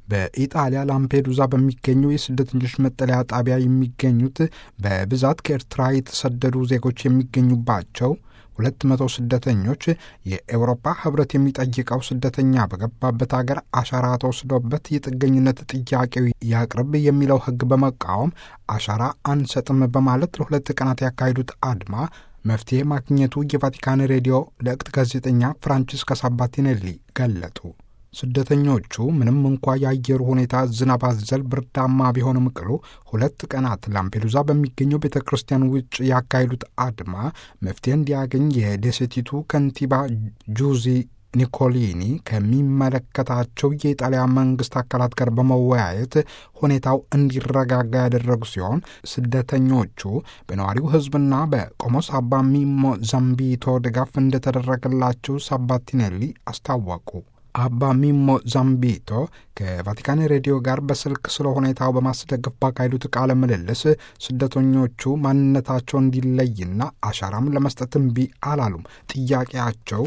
በኢጣሊያ ላምፔዱዛ በሚገኘው የስደተኞች መጠለያ ጣቢያ የሚገኙት በብዛት ከኤርትራ የተሰደዱ ዜጎች የሚገኙባቸው ሁለት መቶ ስደተኞች የኤውሮፓ ሕብረት የሚጠይቀው ስደተኛ በገባበት ሀገር አሻራ ተወስዶበት የጥገኝነት ጥያቄው ያቅርብ የሚለው ሕግ በመቃወም አሻራ አንሰጥም በማለት ለሁለት ቀናት ያካሄዱት አድማ መፍትሄ ማግኘቱ የቫቲካን ሬዲዮ ለእቅት ጋዜጠኛ ፍራንቺስካ ሳባቲኔሊ ገለጡ። ስደተኞቹ ምንም እንኳ የአየሩ ሁኔታ ዝናብ አዘል ብርዳማ ቢሆንም ቅሉ ሁለት ቀናት ላምፔዱዛ በሚገኘው ቤተ ክርስቲያን ውጭ ያካሄዱት አድማ መፍትሄ እንዲያገኝ የደሴቲቱ ከንቲባ ጁዚ ኒኮሊኒ ከሚመለከታቸው የኢጣሊያ መንግስት አካላት ጋር በመወያየት ሁኔታው እንዲረጋጋ ያደረጉ ሲሆን ስደተኞቹ በነዋሪው ሕዝብና በቆሞስ አባ ሚሞ ዛምቢቶ ድጋፍ እንደተደረገላቸው ሳባቲኔሊ አስታወቁ። አባ ሚሞ ዛምቢቶ ከቫቲካን ሬዲዮ ጋር በስልክ ስለ ሁኔታው በማስደገፍ ባካሄዱት ቃለ ምልልስ ስደተኞቹ ማንነታቸው እንዲለይና አሻራም ለመስጠት እምቢ አላሉም። ጥያቄያቸው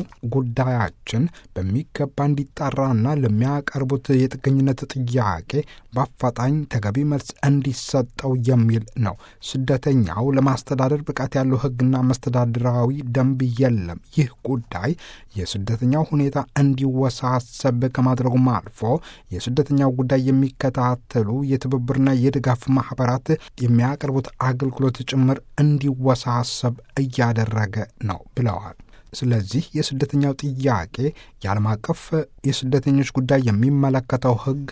ጉዳያችን በሚገባ እንዲጣራና ለሚያቀርቡት የጥገኝነት ጥያቄ በአፋጣኝ ተገቢ መልስ እንዲሰጠው የሚል ነው። ስደተኛው ለማስተዳደር ብቃት ያለው ሕግና መስተዳድራዊ ደንብ የለም። ይህ ጉዳይ የስደተኛው ሁኔታ እንዲወሳሰብ ከማድረጉም አልፎ የስደተኛው ጉዳይ የሚከታተሉ የትብብርና የድጋፍ ማህበራት የሚያቀርቡት አገልግሎት ጭምር እንዲወሳሰብ እያደረገ ነው ብለዋል። ስለዚህ የስደተኛው ጥያቄ የዓለም አቀፍ የስደተኞች ጉዳይ የሚመለከተው ሕግ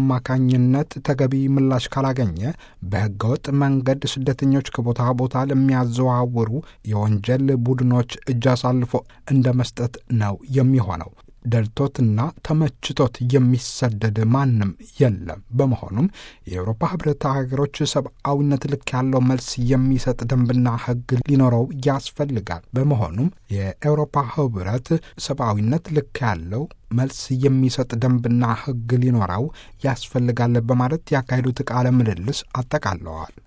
አማካኝነት ተገቢ ምላሽ ካላገኘ በህገወጥ መንገድ ስደተኞች ከቦታ ቦታ ለሚያዘዋውሩ የወንጀል ቡድኖች እጅ አሳልፎ እንደ መስጠት ነው የሚሆነው። ደልቶትና ተመችቶት የሚሰደድ ማንም የለም። በመሆኑም የአውሮፓ ህብረት ሀገሮች ሰብአዊነት ልክ ያለው መልስ የሚሰጥ ደንብና ህግ ሊኖረው ያስፈልጋል። በመሆኑም የአውሮፓ ህብረት ሰብአዊነት ልክ ያለው መልስ የሚሰጥ ደንብና ህግ ሊኖረው ያስፈልጋል በማለት ያካሄዱት ቃለ ምልልስ አጠቃለዋል።